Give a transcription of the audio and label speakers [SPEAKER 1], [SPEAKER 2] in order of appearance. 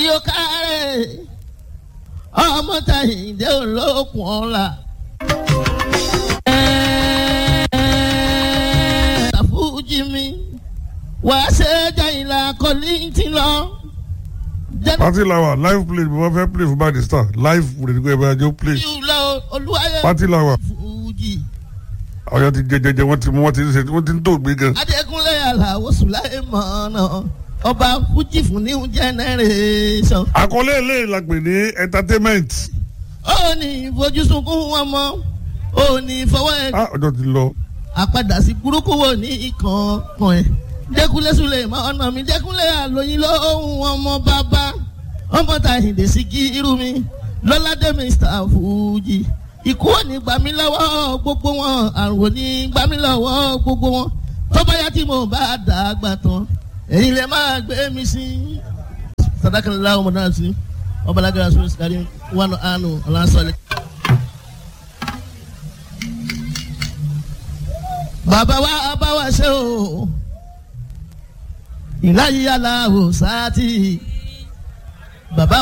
[SPEAKER 1] yóò kárẹ̀ ọmọ tàyíǹde olókùn ọ̀la. tàfújì mi wàá ṣe jàyìnlá kọ́lí ti lọ.
[SPEAKER 2] pati lawa live play bí wọ́n fẹ́ play fún barista live play nígbà ìbára jọ play
[SPEAKER 1] jùlọ olúwayé
[SPEAKER 2] pati lawa
[SPEAKER 1] fújì.
[SPEAKER 2] ọ̀yọ́ ti jẹjẹjẹ wọ́n ti mú wọ́n ti ń ṣe wọ́n ti ń tó gbé gan.
[SPEAKER 1] adékúnlé aláwọ̀ sùláì mọ̀ọ́nà ọba fújì fún new generation.
[SPEAKER 2] àkọlé ilé la pè ní entertainment
[SPEAKER 1] ó ní ìfojúsunkún wọn mọ́ ó ní fọwọ́ ẹ̀
[SPEAKER 2] ah ọjọ́ ti lọ
[SPEAKER 1] àpadà sí burúkú wo ní ìkànkàn ẹ̀ dẹ́kunlé sùlẹ̀ mọ́ ọ̀nà mi dẹ́kunlé àlóyìn lóhùn ọmọ bàbá ọmọ tàyíǹde sí kí irú mi lọ́ládé mr fuji ikú ò ní gbà mí lọ́wọ́ gbogbo wọn àrùn ò ní gbà mí lọ́wọ́ gbogbo wọn tó bá yá tí mo bá dàgbà tán èyí lè máa gbé mi sí. sadakanlá ọmọ náà sí ọbalágara sọ sikari wà ánú ọlásọlẹ. bàbá wa bá wa ṣe o ìláyé aláwò sáà tì bàbá